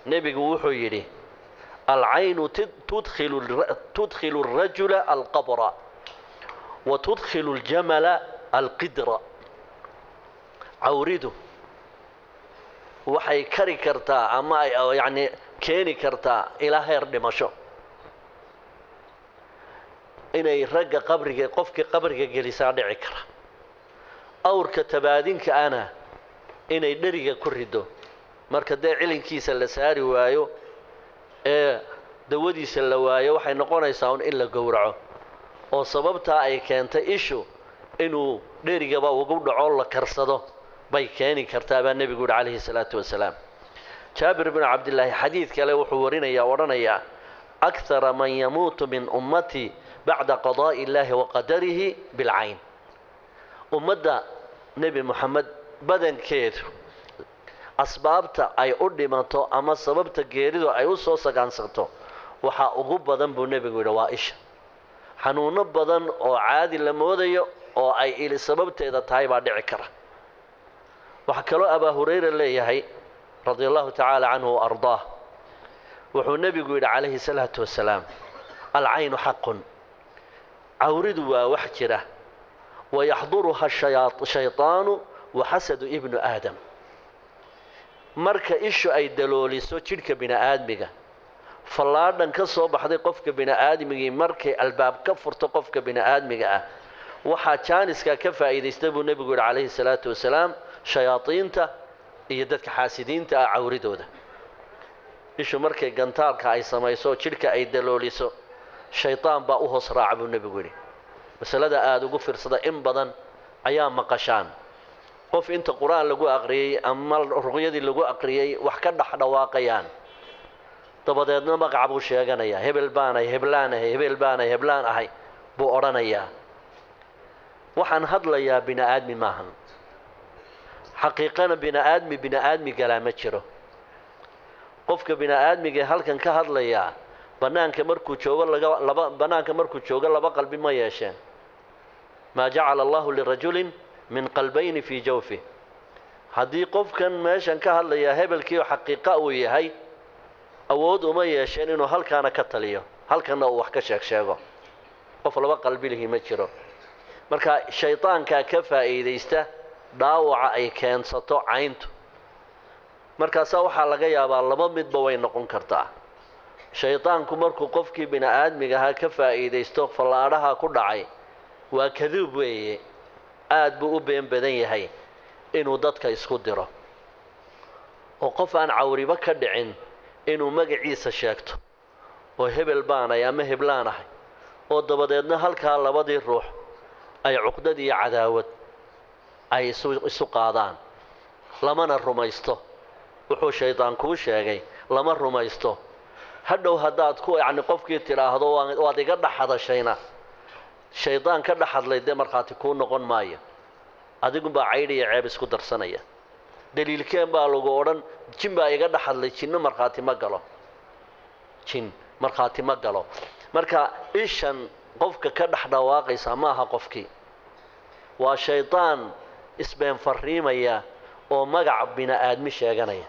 nebigu wuxuu yidhi alcaynu tudkhilu الrajula alqabra wa tudkhilu اljamala alqidra cawridu waxay kari kartaa ama ay yacni keeni kartaa ilaa heer dhimasho inay ragga qabriga qofkii qabriga gelisaa dhici kara awrka tabaadinka ana inay dheriga ku rido marka dee cilinkiisa la saari waayo ee dawadiisa la waayo waxay noqonaysaa un in la gowraco oo sababtaa ay keentay ishu inuu dherigaba ugu dhaco la karsado bay keeni kartaa baa nebigu yihi calayhi salaatu wasalaam jaabir binu cabdillaahi xadiid kale wuxuu warinayaa odhanayaa akhara man yamuutu min ummatii bacda qadaa'i illaahi wa qadarihi bilcayn ummadda nebi moxamed badankeedu asbaabta ay u dhimato ama sababta geeridu ay u soo sagaansato waxaa ugu badan buu nebigu yidhi waa isha xanuuno badan oo caadi la moodayo oo ay ili sababteeda tahay baa dhici kara waxaa kaloo abaa hurayra leeyahay radia allahu tacaala canhu wa ardaah wuxuu nebigu yidhi calayhi salaatu wasalaam alcaynu xaqun cawridu waa wax jira wayaxduruha shayطaanu waxasadu ibnu aadam marka ishu ay dalooliso jidhka bini aadmiga fallaadhan ka soo baxday qofka bini aadmigii markay albaab ka furto qofka bini aadmiga ah waxaa jaaniskaa ka faa'iidaysta buu nebigu yidhi calayhi salaatu wasalaam shayaadiinta iyo dadka xaasidiinta ah cawridooda ishu markay gantaalka ay samayso jidhka ay dalooliso shaydaan baa u hoos raaca buu nebigu yidhi masalada aada ugu fiirsada in badan ayaa maqashaan qof inta qur-aan lagu aqriyey ama ruqyadii lagu aqriyey wax ka dhex dhawaaqayaan dabadeedna magaca buu sheeganayaa hebel baanahay heblaan ahay hebel baanahay heblaan ahay buu odhanayaa waxaan hadlayaa bini aadmi maahan xaqiiqana bini aadmi bini aadmi galaa ma jiro qofka bini aadmigae halkan ka hadlayaa bannaanka markuu joogo laga laba bannaanka markuu joogo laba qalbi ma yeesheen maa jacala allahu lirajulin min qalbayni fii jawfi haddii qofkan meeshan ka hadlayaa hebelkiio xaqiiqa uu yahay awood uma yeesheen inuu halkaana ka taliyo halkanna uu wax ka sheeg sheego qof laba qalbi lihi ma jiro marka shaydaankaa ka faa'iidaysta dhaawaca ay keensato cayntu markaasaa waxaa laga yaabaa laba midba way noqon kartaa shaydaanku markuu qofkii bini aadmiga ahaa ka faa'iidaysto fallaadhaha ku dhacay waa kaduub weeye aad buu u been badan yahay inuu dadka isku diro oo qof aan cawriba ka dhicin inuu magaciisa sheegto oo hebel baanahay ama heblaan ahay oo dabadeedna halkaa labadii ruux ay cuqdad iyo cadaawad ay isu isu qaadaan lamana rumaysto wuxuu shaydaan kuu sheegay lama rumaysto hadhow haddaad ku yacni qofkii tidhaahdo waad iga dhex hadashayna shaydaan ka dhex hadlay dee markhaati kuu noqon maayo adigunbaa caydh iyo ceeb isku darsanaya daliilkeen baa lagu odhan jin baa iga dhex hadlay jinno markhaati ma galo jin markhaati ma galo marka ishan qofka ka dhex dhawaaqaysa ma aha qofkii waa shaydaan isbeen farriimaya oo magac bini aadmi sheeganaya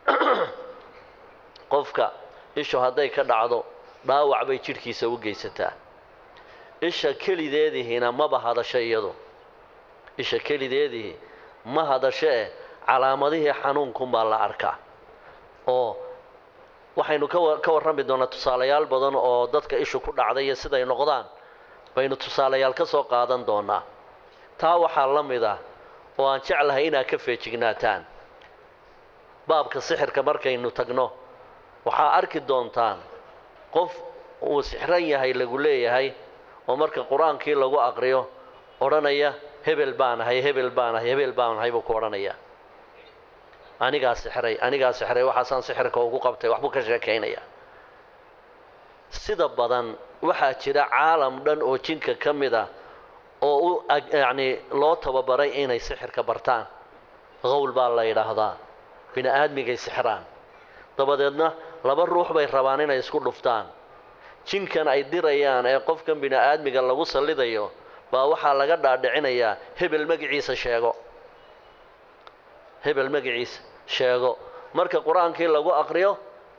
qofka ishu hadday ka dhacdo dhaawac bay jidhkiisa u geysataa isha kelideedihiina maba hadasho iyadu isha kelideedihii ma hadasho eh calaamadihii xanuunkunbaa la arkaa oo waxaynu ka warrami doonaa tusaalayaal badan oo dadka ishu ku dhacday iyo siday noqdaan baynu tusaalayaal ka soo qaadan doonaa taa waxaa la mid ah oo aan jeclahay inaad ka feejignaataan baabka sixirka markaynu tagno waxaa arki doontaan qof uu sixran yahay lagu leeyahay oo marka qur-aankii lagu aqriyo odhanaya hebel baan ahay hebel baan ahay hebel baan ahay buu ku odhanaya anigaa sixray anigaa sixray waxaasaan sixirka ugu qabtay waxbuu ka sheekaynaya sida badan waxaa jira caalam dhan oo jinka ka mid ah oo u yacni loo tababaray inay sixirka bartaan qowl baa la yidhaahdaa bini aadmigay sixraan dabadeedna laba ruux bay rabaan inay isku dhuftaan jinkan ay dirayaan ee qofkan bini aadmiga lagu sallidayo baa waxaa laga dhaadhicinayaa hebel magaciisa sheego hebel magaciisa sheego marka qur-aankii lagu aqriyo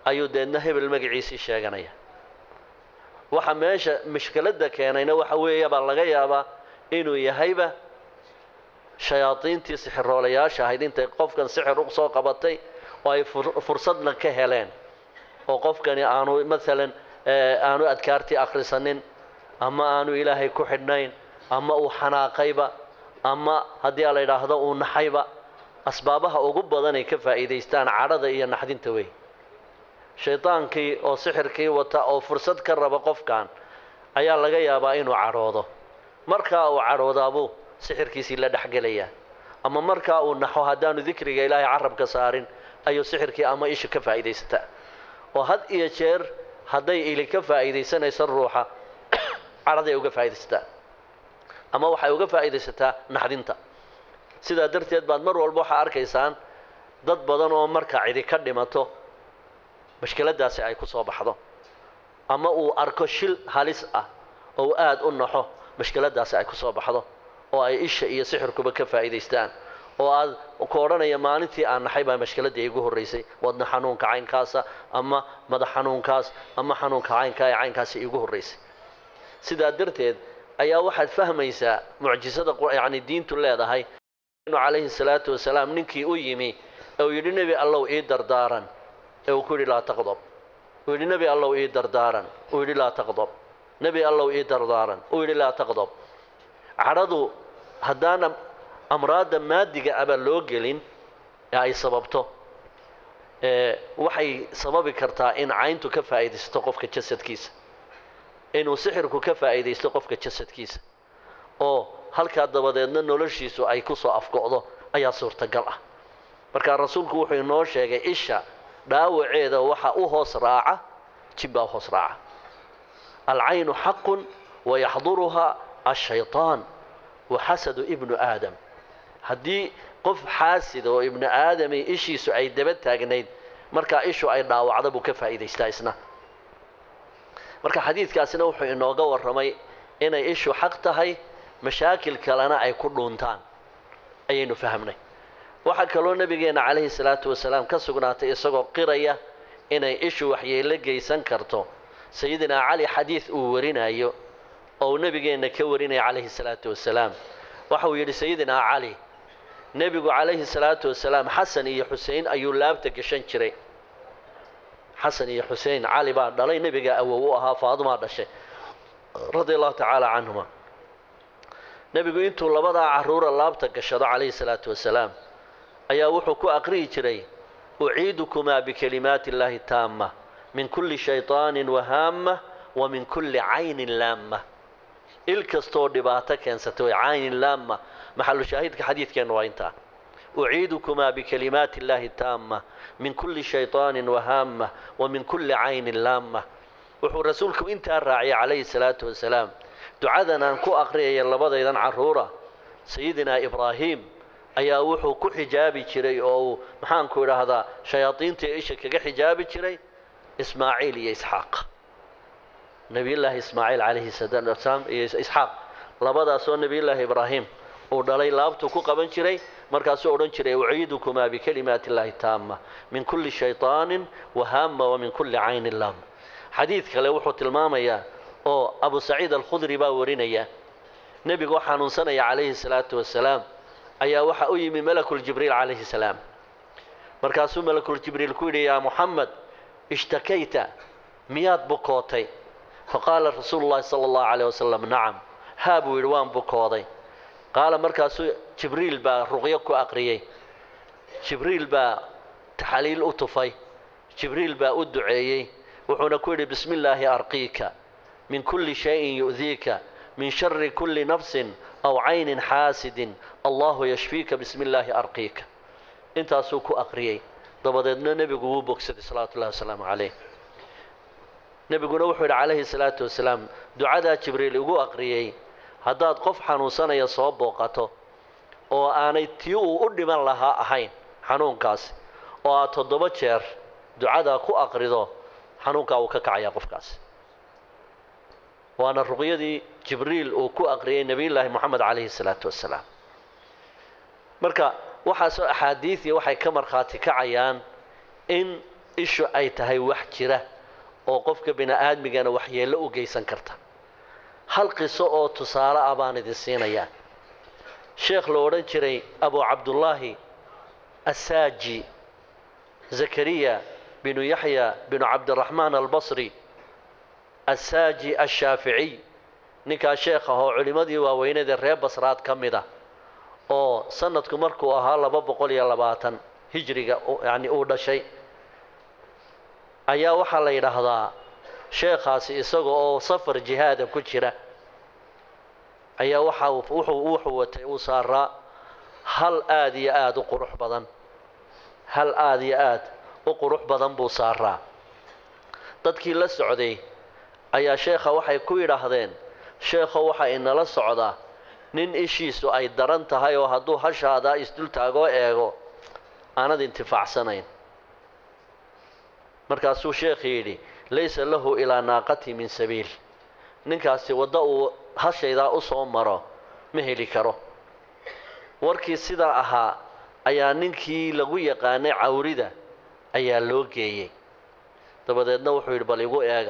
ayuu deedna hebel magaciisii sheeganaya waxa meesha mushkiladda keenayna waxa weeya baa laga yaabaa inuu yahayba shayaadiintii sixiroolayaasha ahayd intay qofkan sixir u soo qabatay oo ay fursadna ka heleen oo qofkani aanu maalan aanu adkaartii akhrisanin ama aanu ilaahay ku xidhnayn ama uu xanaaqayba ama haddii a la yidhaahdo uu naxayba asbaabaha ugu badan ay ka faa'iidaystaan cadhada iyo naxdinta wey shaydaankii oo sixirkii wata oo fursad ka raba qofkan ayaa laga yaabaa inuu cadhoodo markaa uu cadhoodaabuu sixirkiisii la dhexgelayaa ama markaa uu naxo haddaanu dikriga ilaahay carabka saarin ayuu sixirkii ama isha ka faa'iidaysataa oo had iyo jeer hadday ili ka faa'iidaysanayso ruuxa cadhaday uga faa'iidaysataa ama waxay uga faa'iidaysataa naxdinta sidaa darteed baad mar walba waxaa arkaysaan dad badan oo marka cidi ka dhimato mashkiladdaasi ay ku soo baxdo ama uu arko shil halis ah oo aad u naxo mashkiladdaasi ay ku soo baxdo oo ay isha iyo sixirkuba ka faa'iidaystaan oo aad ku odhanaya maalintii aan naxay baa mashkiladdii igu horraysay wadna xanuunka caynkaasa ama madax xanuunkaas ama xanuunka caynkaa ee caynkaasi igu horraysay sidaa darteed ayaa waxaad fahmaysaa mucjisada yacni diintu leedahay inu calayhi salaatu wasalaam ninkii u yimi ee uu yidhi nebi allow ii dardaaran ee uu ku yidhi laa taqdob uu yidhi nebi allow ii dardaaran uu yidhi laa taqdob nebi allow ii dardaaran uu yidhi laa taqdob cadhadu haddaana amraadda maadiga abaa loo gelin ee ay sababto waxay sababi kartaa in cayntu ka faa'iidaysato qofka jasadkiisa inuu sixirku ka faa'iidaysto qofka jasadkiisa oo halkaa dabadeedna noloshiisu ay ku soo afgo'do ayaa suurtagal ah markaa rasuulku wuxuu inoo sheegay isha dhaawaceeda waxa u hoos raaca jibbaa u hoos raaca alcaynu xaqun wayaxduruhaa ashayطaan waxasadu ibnu aadam haddii qof xaasida oo ibnu aadami ishiisu ay daba taagnayd markaa ishu ay dhaawacda buu ka faa'iidaystaa isna marka xadiidkaasina wuxuu inooga warramay inay ishu xaq tahay mashaakil kalena ay ku dhuuntaan ayaynu fahamnay waxaa kaloo nebigeenna calayhi salaatu wasalaam ka sugnaatay isagoo qiraya inay ishu waxyeello geysan karto sayidinaa cali xadiid uu warinayo oo uu nebigeenna ka warinaya calayhi salaatu wasalaam waxa uu yidhi sayidinaa cali nebigu calayhi salaatu wasalaam xasan iyo xusein ayuu laabta gashan jiray xasan iyo xusein cali baa dhalay nebiga awow u ahaa faadumaa dhashay radia allahu tacaala canhuma nebigu intuu labadaa carruura laabta gashado calayhi salaatu wasalaam ayaa wuxuu ku aqrihi jiray uciidukumaa bikalimaati illaahi taama min kulli shayطaanin wahaama wa min kulli caynin laama il kastoo dhibaato keensata way caynin laama maxalu shaahidka xadiidkeenna waa intaa uciidukumaa bikalimaati illaahi taama min kulli shayطaanin wahaama wa min kulli caynin laama wuxuu rasuulku intaa raaciyay calayhi salaatu wasalaam ducadan aan ku aqriyaya labadaydan carruura sayidinaa ibraahim ayaa wuxuu ku xijaabi jiray oo uu maxaanku idhaahdaa shayaadiinta isha kaga xijaabi jiray ismaaciil iyo isxaaq nebiyullaahi ismaaciil calayhi salaam iyo isxaaq labadaasoo nebiyullaahi ibraahim uu dhalay laabtuu ku qaban jiray markaasuu odhan jiray uciidukumaa bikalimaati illaahi taama min kulli shayطaanin wahaama wa min kulli caynin laama xadiid kale wuxuu tilmaamayaa oo abu saciid alkhudri baa warinaya nebigoo xanuunsanaya calayhi salaatu wasalaam ayaa waxa u yimi malakuljibriil calayhi salaam markaasuu malakuljibriil ku yidhi yaa muxamed ishtakayta miyaad bukootay faqaala rasuulu llahi sala allahu calayh wasalam nacam haa buu yidhi waan bukooday qaala markaasuu jibriil baa ruqyo ku aqriyey jibriil baa taxaliil u tufay jibriil baa u duceeyey wuxuuna ku yidhi bismi illaahi arqiika min kulli shayin yu'diika min shari kulli nafsin aw caynin xaasidin allahu yashfiika bismi illaahi arqiika intaasuu ku aqriyey dabadeedna nebigu wuu bogsaday salawaatu ullahi wasalaamu calayh nebiguna wuxuu yidhi calayhi salaatu wasalaam ducadaa jibriil igu aqriyey haddaad qof xanuunsanaya soo booqato oo aanay tii uu u dhiman lahaa ahayn xanuunkaasi oo aad toddoba jeer ducadaa ku aqrido xanuunkaa uu ka kacayaa qofkaasi waana ruqyadii jibriil uu ku aqriyey nebiyullaahi moxamed calayhi salaatu wasalaam marka waxaasoo axaadiidii waxay ka markhaati kacayaan in ishu ay tahay wax jira oo qofka bini aadmigana waxyeello u geysan karta hal qiso oo tusaale ah baan idin siinayaa sheekh la odhan jiray abu cabdullaahi assaaji zakariya binu yaxya binu cabdiraxmaan albasri assaaji ashaaficiy ninkaa sheekh ah oo culimmadii waaweyneed ee reer basraad ka mid ah oo sanadku markuu ahaa laba boqol iyo labaatan hijriga yacni uu dhashay ayaa waxaa la yidhaahdaa sheekhaasi isaga oo safar jihaada ku jira ayaa waxa wuxuu wuxuu watay uu saaraa hal aad iyo aada u qurux badan hal aada iyo aad u qurux badan buu saaraa dadkii la socday ayaa sheekha waxay ku yidhaahdeen sheekho waxaa inala socdaa nin ishiisu ay daran tahay oo hadduu hashaadaa isdultaagoo eego aanad intifaacsanayn markaasuu sheekhi yidhi laysa lahu ilaa naaqati min sabiil ninkaasi waddo uu hashaydaa u soo maro ma heli karo warkii sidaa ahaa ayaa ninkii lagu yaqaanay cawrida ayaa loo geeyey dabadeedna wuxuu yidhi bal igu eega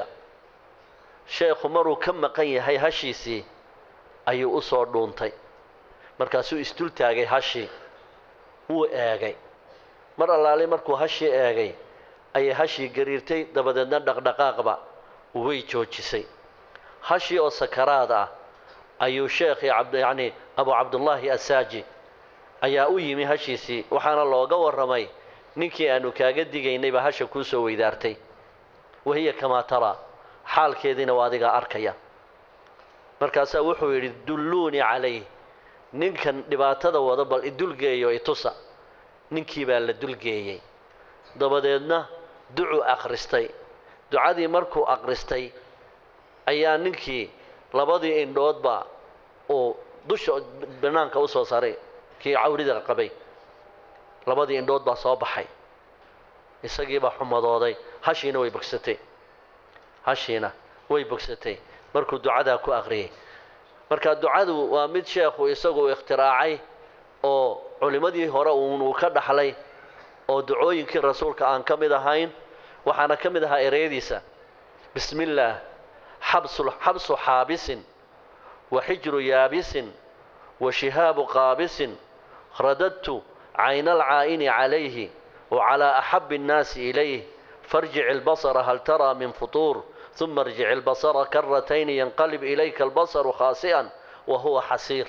sheekhu maruu ka maqan yahay hashiisii ayuu u soo dhuuntay markaasuu isdul taagay hashii wuu eegay mar allaale markuu hashii eegay ayay hashii gariirtay dabadeedna dhaqdhaqaaqba way joojisay hashii oo sakaraad ah ayuu sheekhii yacni abu cabdullaahi assaaji ayaa u yimi hashiisii waxaana looga warramay ninkii aanu kaaga digaynayba hasha kuu soo weydaartay wahiya kamaa taraa xaalkeediina waa adigaa arkaya markaasaa wuxuu yidhi dulluunii calayh ninkan dhibaatada wada bal idulgeeyo itusa ninkii baa la dulgeeyey dabadeedna ducuu akhristay ducadii markuu akhristay ayaa ninkii labadii indhoodba uu dusha banaanka u soo saaray kii cawrida qabay labadii indhood baa soo baxay isagiibaa xumadooday hashiina way bogsatay hashiina way bogsatay markuu ducadaa ku akhriyey marka ducadu waa mid sheekhu isagu ikhtiraacay oo culimmadii hore uunuu ka dhaxlay oo ducooyinkii rasuulka aan ka mid ahayn waxaana ka mid ahaa ereyadiisa bismi illaah xabsu xabsu xaabisin wa xijru yaabisin wa shihaabu qaabisin radadtu cayna alcaa'ini calayhi wacalaa axabi annaasi ilayh farjic ilbasara hal taraa min futuur uma irjic ilbasara karatayni yanqalib ilayka albasaru khaasi'an wa huwa xasiir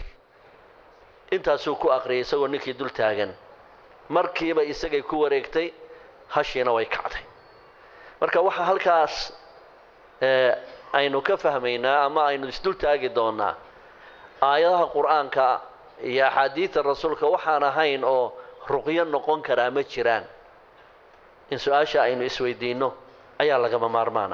intaasuu ku aqriyay isagoo ninkii dul taagan markiiba isagay ku wareegtay hashiina way kacday marka waxaa halkaas aynu ka fahmaynaa ama aynu isdul taagi doonaa aayadaha qur-aanka iyo axaadiidta rasuulka waxaan ahayn oo ruqyo noqon karaa ma jiraan in su-aasha aynu isweydiinno ayaa lagama maarmaana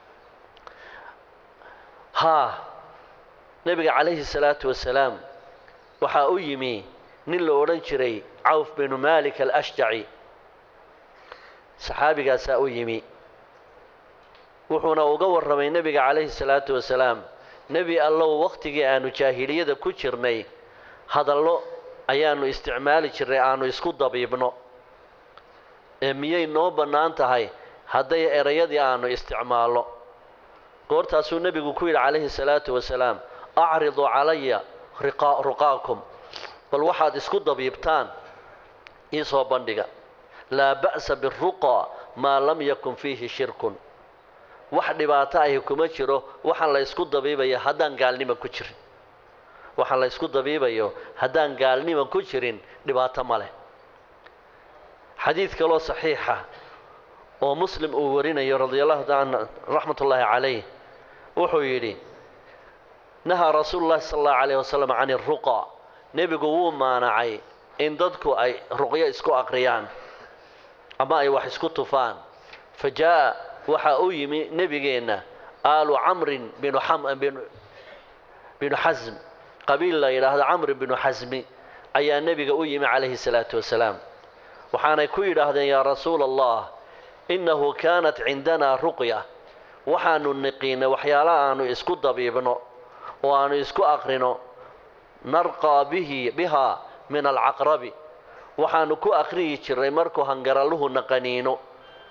haa nebiga calayhi salaatu wasalaam waxaa u yimi nin la odhan jiray cawf binu malik alashjaci saxaabigaasaa u yimi wuxuuna uga warramay nebiga calayhi salaatu wasalaam nebi allow wakhtigii aanu jaahiliyada ku jirnay hadallo ayaanu isticmaali jirnay aanu isku dabiibno ee miyay noo bannaan tahay hadday erayadii aanu isticmaalno goortaasuu nebigu ku yidhi calayhi salaatu wasalaam acridu calaya ruqaakum bal waxaad isku dabiibtaan iisoo bandhiga laa ba'sa biruqa maa lam yakun fiihi shirkun wax dhibaato ahi kuma jiro waxaan la ysku dabiibaya haddaan gaalnima ku jirin waxaan la ysku dabiibayo haddaan gaalnima ku jirin dhibaato ma leh xadiid kaloo saxiixa oo muslim uu warinayo radia allahu taala raxmat ullaahi calayh wuxuu yidhi nahaa rasuulu llahi sala allahu alayh wasalam can iruqa nebigu wuu maanacay in dadku ay ruqyo isku aqriyaan ama ay wax isku tufaan fa jaa'a waxaa u yimi nebigeenna aalu camrin binu binu xasm qabiil la yidhaahdo camri binu xasmi ayaa nebiga u yimi calayhi salaatu wasalaam waxaanay ku yidhaahdeen yaa rasuula allah innahu kaanat cindanaa ruqya waxaanu niqiinay waxyaala aanu isku dabiibno oo aanu isku aqrino narqaa bihi bihaa min alcaqrabi waxaanu ku aqriyi jirnay markuu hangaralluhu naqaniino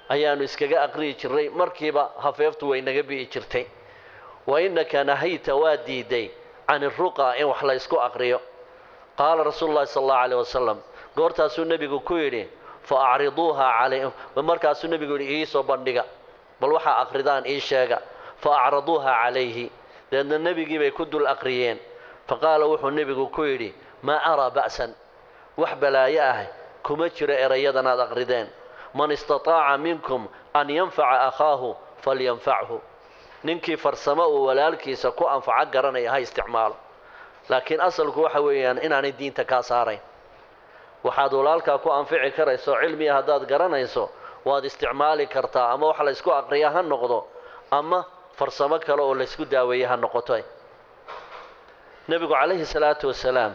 ayaanu iskaga aqriyi jirnay markiiba hafeeftu way naga bi'i jirtay wa innaka nahayta waa diiday can iruqa in wax la ysku aqriyo qaala rasuulu llahi sala allahu alayh wasalam goortaasuu nebigu ku yidhi fa acriduuha calay markaasuu nebigu yidhi iisoo bandhiga bal waxaa aqridaan ii sheega fa acraduuha calayhi deedna nebigii bay ku dul aqriyeen fa qaala wuxuu nebigu ku yidhi maa araa ba'san wax balaayo ah kuma jiro erayadan aad aqrideen man istataaca minkum an yanfaca akhaahu falyanfachu ninkii farsamo uu walaalkiisa ku anfaco garanaya ha isticmaalo laakiin asalku waxa weeyaan inaanay diinta kaa saarayn waxaad walaalkaa ku anfici karayso cilmiga haddaad garanayso waad isticmaali kartaa ama wax la ysku aqriya ha noqdo ama farsamo kale oo laysku daaweeye ha noqoto nebigu calayhi salaatu wasalaam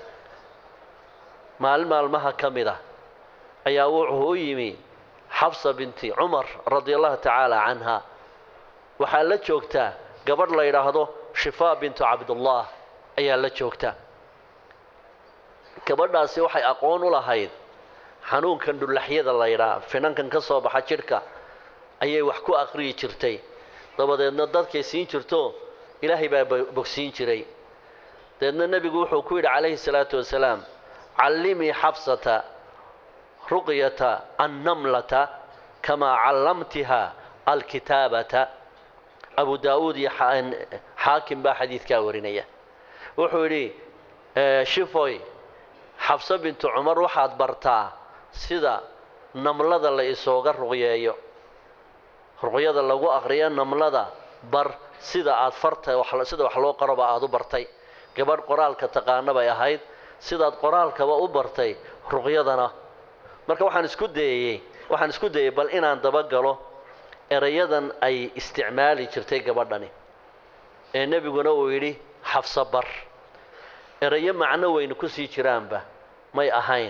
maalin maalmaha ka mid ah ayaa wuxuu u yimi xabsa binti cumar radia allahu tacaala canha waxaa la joogtaa gabadh la yidhaahdo shifaa bintu cabdullah ayaa la joogta gabadhaasi waxay aqoon u lahayd xanuunkan dhullaxyada la yidhaha finankan ka soo baxa jidhka ayay wax ku aqriyi jirtay dabadeedna dadkay siin jirto ilaahay baa bogsiin jiray dabeedna nebigu wuxuu ku yidhi calayhi salaatu wasalaam callimii xabsata ruqyata annamlata kamaa callamtiha alkitaabata abu daa'uud iyo xaakim baa xadiidkaa warinaya wuxuu yidhi shifoy xabso bintu cumar waxaad bartaa sida namlada la isooga ruqyeeyo ruqyada lagu aqriyo namlada bar sida aad farta sida wax loo qaroba aad u bartay gabadh qoraalka taqaana bay ahayd sidaad qoraalkaba u bartay ruqyadana marka waxaan isku dayeyey waxaan isku dayey bal inaan dabagalo erayadan ay isticmaali jirtay gabadhani ee nebiguna uu yidhi xafso bar erayo macno weynu ku sii jiraanba may ahayn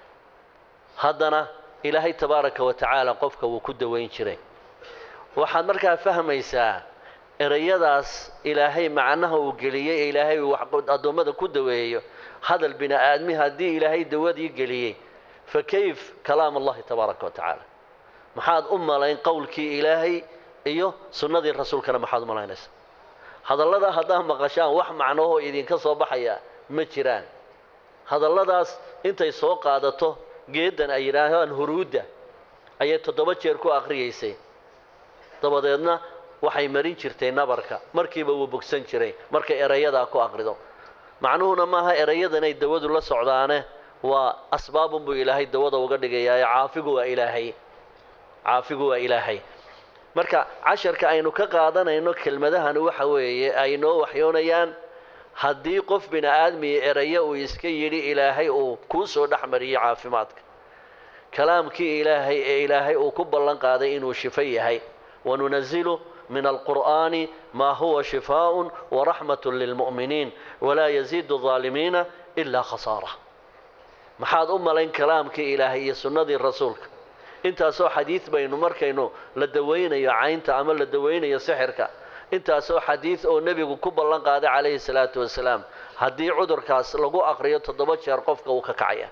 haddana ilaahay tabaaraka wa tacaala qofka wuu ku dawayn jiray waxaad markaa fahmaysaa erayadaas ilaahay macnaha uu geliyey ee ilaahay uu addoommada ku daweeyo hadal bini aadmi haddii ilaahay dawadii geliyey fa kayf kalaam allahi tabaaraka wa tacaala maxaad u malayn qowlkii ilaahay iyo sunnadii rasuulkana maxaad u malaynaysaa hadallada haddaad maqashaan wax macnohoo idinka soo baxaya ma jiraan hadalladaas intay soo qaadato geeddan ay yidhaahaan huruudda ayay toddoba jeer ku aqriyaysay dabadeedna waxay marin jirtay nabarka markiiba wuu bogsan jiray markay erayadaa ku aqrido macnuhuna maaha erayadanay dawadu la socdaane waa asbaabun buu ilaahay dawada uga dhigayaaye caafigu waa ilaahay caafigu waa ilaahay marka casharka aynu ka qaadanayno kelmadahani waxa weeye ay noo waxyoonayaan haddii qof bini aadmiya erayo uu iska yidhi ilaahay uu kuu soo dhex mariyey caafimaadka kalaamkii ilaahay ee ilaahay uu ku ballan qaaday inuu shifo yahay wanunazilu min alqur'aani maa huwa shifaaءun waraxmat lilmu'miniin walaa yaziidu الظaalimiina ilaa khasaara maxaad u malayn kalaamkii ilaahay iyo sunnadii rasuulka intaasoo xadiid baynu markaynu la dawaynayo caynta ama la dawaynayo sixirka intaasoo xadiid oo nebigu ku ballan qaaday calayhi salaatu wasalaam haddii cudurkaas lagu aqriyo toddoba jeer qofka uu ka kacaya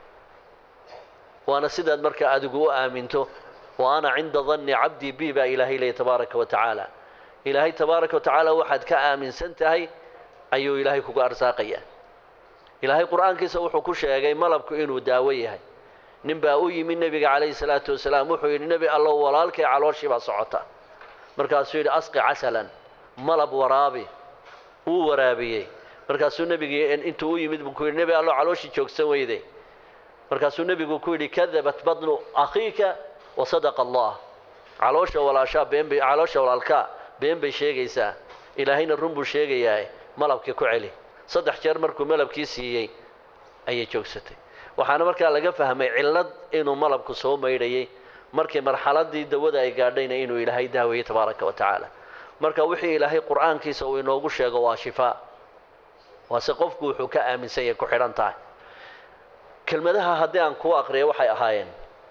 waana sidaad markaa adigu u aaminto wa ana cinda danni cabdii bi baa ilaahay leeyay tabaaraka wa tacaala ilaahay tabaaraka wa tacaala waxaad ka aaminsan tahay ayuu ilaahay kugu arsaaqaya ilaahay qur-aankiisa wuxuu ku sheegay malabku inuu daawo yahay nin baa u yimi nebiga calayhi salaatu wasalaam wuxuu yidhi nebi allow walaalkay calooshii baa socota markaasuu yidhi asqi casalan malab waraabi wuu waraabiyey markaasuu nebigii intuu u yimid buu ku yidhi nebi allow calooshii joogsan weyday markaasuu nebigu ku yidhi kadabat badnu akhiika wa sadaqa allah caloosha walaashaa been bay caloosha walaalkaa been bay sheegaysaa ilaahayna run buu sheegayaa malabkii ku celi saddex jeer markuu malabkii siiyey ayay joogsatay waxaana markaa laga fahmay cillad inuu malabku soo maydhayay markii marxaladii dawada ay gaadhayna inuu ilaahay daaweeyey tabaaraka wa tacaala marka wixii ilaahay qur-aankiisa uu inoogu sheego waa shifaa waase qofku wuxuu ka aaminsan yahay ku xidhan tahay kelmadaha haddii aan kuu aqriyo waxay ahaayeen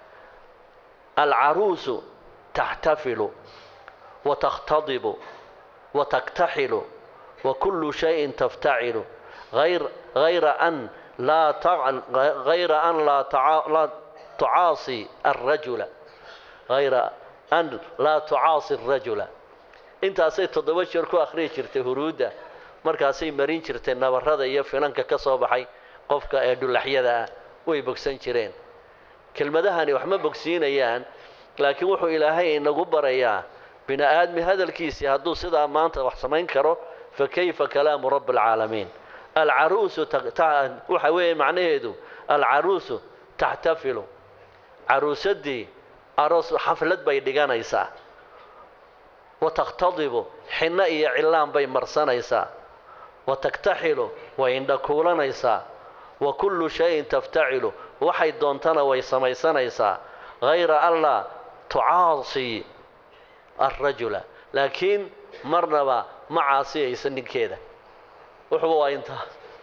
alcaruusu taxtafilu wa takhtadibu wa taktaxilu wa kullu shayin taftacilu غير غير أن لا تع... غير أن لا, تع... لا تعاصي الرجل غير an laa tucaasi rajula intaasay toddoba jeer ku akhriyi jirtay huruudda markaasay marin jirtay nabarrada iyo finanka ka soo baxay qofka ee dhulaxyada ah way bogsan jireen kelmadahani wax ma bogsiinayaan laakiin wuxuu ilaahay inagu barayaa bini aadmi hadalkiisii hadduu sidaa maanta wax samayn karo fa kayfa kalaamu rabbi alcaalamiin alcaruusu waxa weeye macnaheedu alcaruusu taxtafilu caruusadii aroos xaflad bay dhiganaysaa wa takhtadibu xinno iyo cillaan bay marsanaysaa wa taktaxilu way indhakuulanaysaa wa kullu shayin taftacilu waxay doontana way samaysanaysaa hayra anlaa tucaasii alrajula laakiin marnaba ma caasiyaysa ninkeeda wuxuuba waa intaa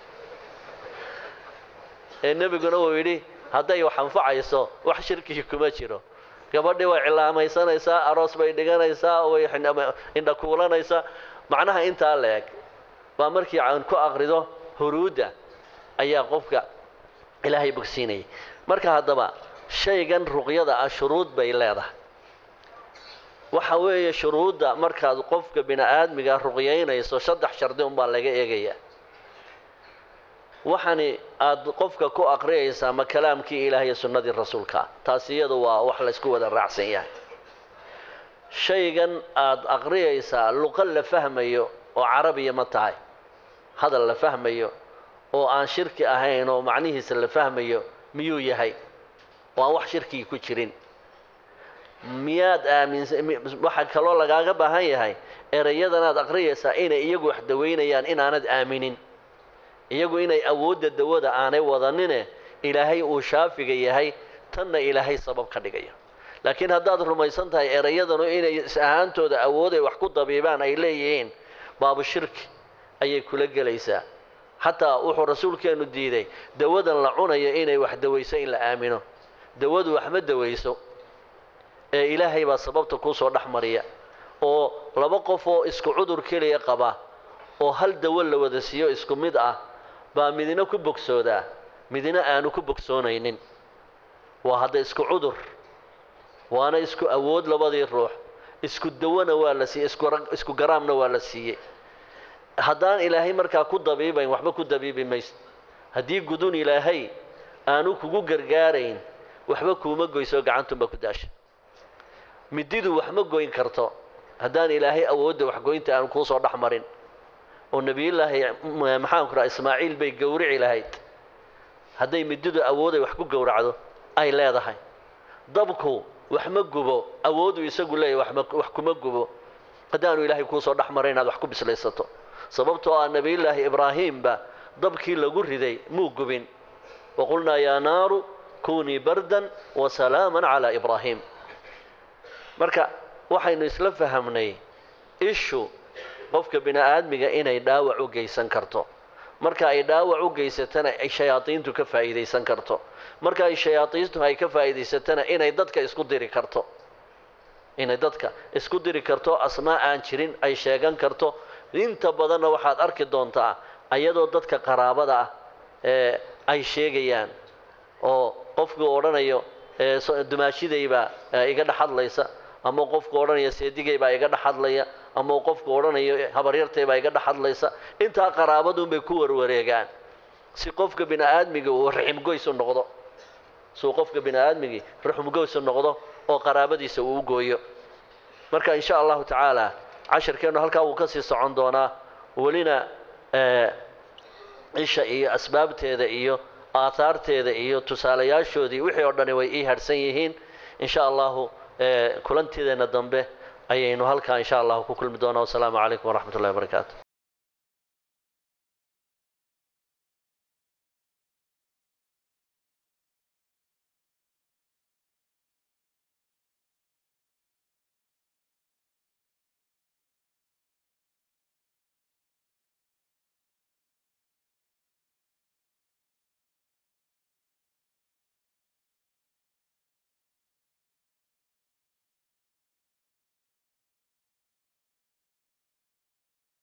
ee nebiguna uu yidhi hadday wax anfacayso wax shirkii kuma jiro gabadhii way cilaamaysanaysaa aroos bay dhiganaysaa way indhakuulanaysaa macnaha intaa la eg baa markii aan ku aqrido huruudda ayaa qofka ilaahay bogsiinayay marka haddaba shaygan ruqyada ah shuruud bay leedahay waxa weeye shuruudda markaad qofka bini aadmiga ruqyaynayso saddex shardi unbaa laga eegayaa waxani aad qofka ku aqriyaysaa ma kalaamkii ilaah iyo sunnadii rasuulka taasi iyadu waa wax laysku wada raacsan yahay shaygan aad aqriyaysaa luqa la fahmayo oo carabiya ma tahay hadal la fahmayo oo aan shirki ahayn oo macnihiisa la fahmayo miyuu yahay oo aan wax shirkigi ku jirin miyaad aaminsan waxaa kaloo lagaaga baahan yahay ereyadanaad aqriyaysaa inay iyagu wax dawaynayaan inaanad aaminin iyagu inay awoodda dawada aanay wadanine ilaahay uu shaafiga yahay tanna ilaahay sabab ka dhigaya laakiin haddaad rumaysan tahay ereyadanu inay is ahaantooda awooday wax ku dabiibaan ay leeyihiin baabu shirki ayay kula gelaysaa xataa wuxuu rasuulkeenu diiday dawadan la cunayo inay wax dawayso in la aamino dawadu wax ma dawayso ee ilaahay baa sababta kuusoo dhex mariya oo laba qof oo isku cudur keliya qaba oo hal dawo la wada siiyo isku mid ah baa midina ku bogsoodaa midina aanu ku bogsoonaynin waa hadda isku cudur waana isku awood labadii ruux isku dawona waa la siiyey isku garaamna waa la siiyey haddaan ilaahay markaa ku dabiibayn waxba ku dabiibi mayso haddii gudun ilaahay aanu kugu gargaarayn waxba kuuma goyso gacantunba ku daasha mididu wax ma goyn karto haddaan ilaahay awoodda waxgoynta aanu kuusoo dhex marin oo nebiyullaahi maxaanku raha ismaaciil bay gowrici lahayd hadday mididu awooday wax ku gowracdo ay leedahay dabku wax ma gubo awoodu isagu leeyahy wax kuma gubo haddaanu ilaahay kuusoo dhex marin inaad wax ku bislaysato sababtoo ah nebiyullaahi ibraahiimba dabkii lagu riday muu gubin waqulnaa yaa naaru kunii bardan wasalaaman calaa ibraahiim marka waxaynu isla fahamnay ishu qofka bini aadmiga inay dhaawac u geysan karto marka ay dhaawac u geysatana ay shayaadiintu ka faa'iidaysan karto marka ay shayaadiintu ay ka faa'iidaysatana inay dadka isku diri karto inay dadka isku diri karto asmaa aan jirin ay sheegan karto inta badanna waxaad arki doontaa ayadoo dadka qaraabada ah ee ay sheegayaan oo qofkuu odhanayo dumaashidaybaa iga dhex hadlaysa ama qofku odhanaya seedigaybaa iga dhex hadlaya ama qofku odhanayo habaryartaybaa iga dhex hadlaysa intaa qaraabadunbay ku warwareegaan si qofka bini aadmiga uu raximgoys u noqdo siuu qofka bini aadmigii raximgoys u noqdo oo qaraabadiisa uu u gooyo marka in sha allahu tacaala casharkeennu halkaa wuu kasii socon doonaa welina isha iyo asbaabteeda iyo aathaarteeda iyo tusaalayaashoodii wixii oo dhani way ii harhsan yihiin in sha allahu kulantideena dambe ayaynu halkaa in sha allahu ku kulmi doonaa wasalaamu calaykum waraxmat ullahi wabarakaatu